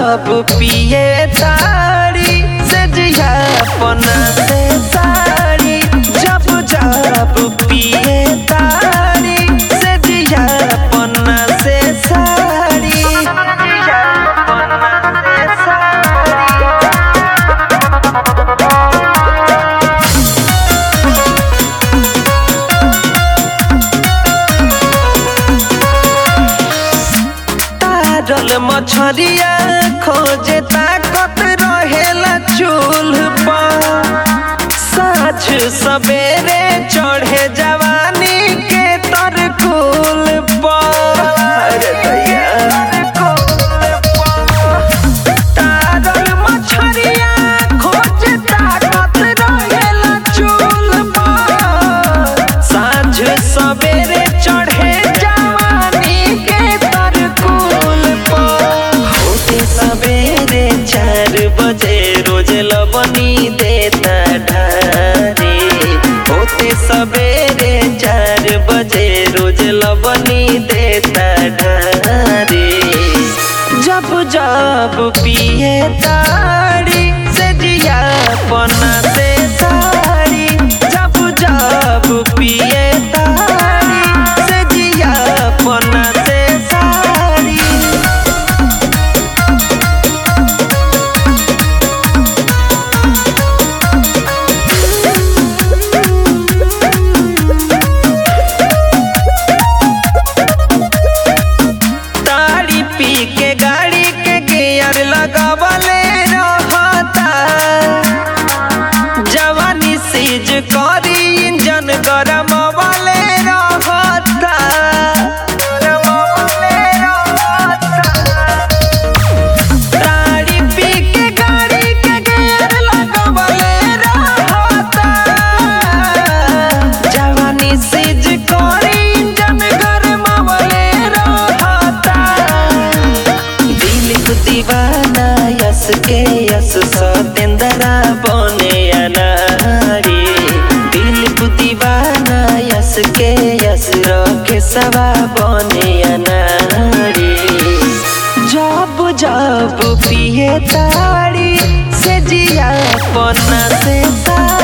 जब पिए तारी से जिया पना से सारी जब जब पिए तारी से जिया पना से सारी जिया पना से सारी तारल मछरिया खोजे ताकत रहेला चूल्ह पर साझ सवेरे चढ़े जवानी के तरकुल पर तारल मछरिया खोजे ताकत रहेला चूल्ह पर साँझ सवेरे चढ़े जवानी के तरकुल पर होते सवेरे चार बजे रोज लबनी देता ढारे होते सवेरे चार बजे रोज लबनी देता ढारे जब जब पिए तारी से जिया पना से सारी जब जब पिए तारी से जिया पना से सारी तारी पी के गाड़ी के गियर लगावले रहता जवानी सीज करी इंजन गरम वाले रहता तारी पी के गाड़ी के गियर लगावले रहता जवानी सीज करी इंजन गरम वाले रहता दिल दीवाना यस के यस सतेंद्रा बने अनारी दिल दीवाना यस के यस रखे सवा बने अनारी जब जब पिए तारी से जिया पन्ना से सा